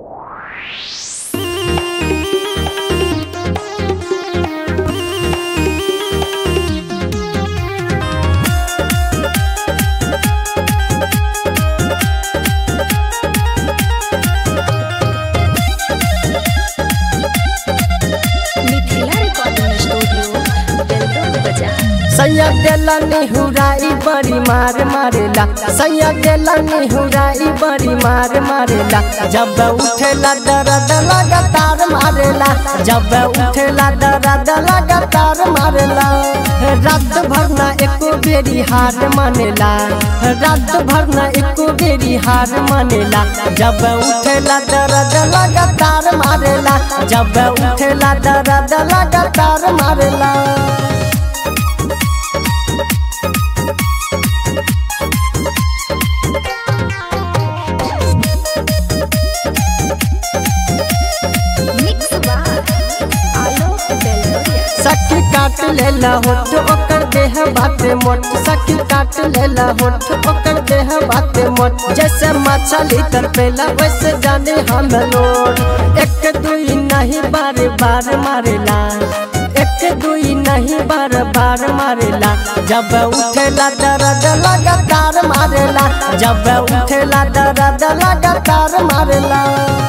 Mithila recording studio Beldaur बाजार सैया देला निहुराई बड़ी मार मारेला सैया देला निहुराई बड़ी मार मारेला जब उठेला दर्द लगातार मारेला जब उठेला दर्द लगातार मारेला रात भर ना एको बेरी हार मानेला रात भर ना एको बेरी हार मानेला जब उठेला दर्द लगातार मारेला जब उठेला दर्द लगातार मारेला मिक्स बार आलोक बेलदौरिया सखी काट लेला होठ ओकर देह बाटे मोट सखी काट लेला होठ ओकर देह बाटे मोट जैसे मछली तरपेला वैसे जाने हम लोड एक दुई नहीं बार बार मारेला एक दुई नहीं बार बार मारेला जब उठेला दर्द लगातार मारेला जब उठेला दर्द लगातार मारेला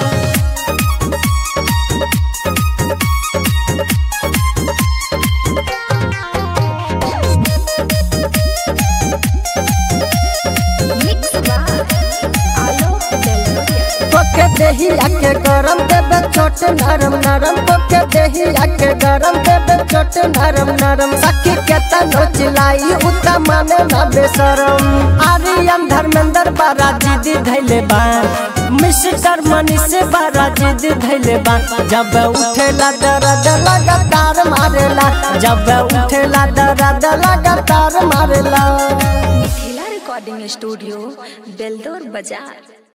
मिक्स बार आलोक बेलदौरिया तोके देही आके गरम देबे छोट नरम नरम तोके देही आके गरम देबे छोट नरम नरम सखी के तनो चिलाई उता माने ना बेशरम आर्यन धर्मेंद्र बारा जिदी धैले बा मिस्टर मनीष बारा जिदी धैले बा जब उठेला दर्द लगातार मारेला जब उठेला दर्द लगातार मारेला मिथिला रिकॉर्डिंग स्टूडियो बेलदौर बाजार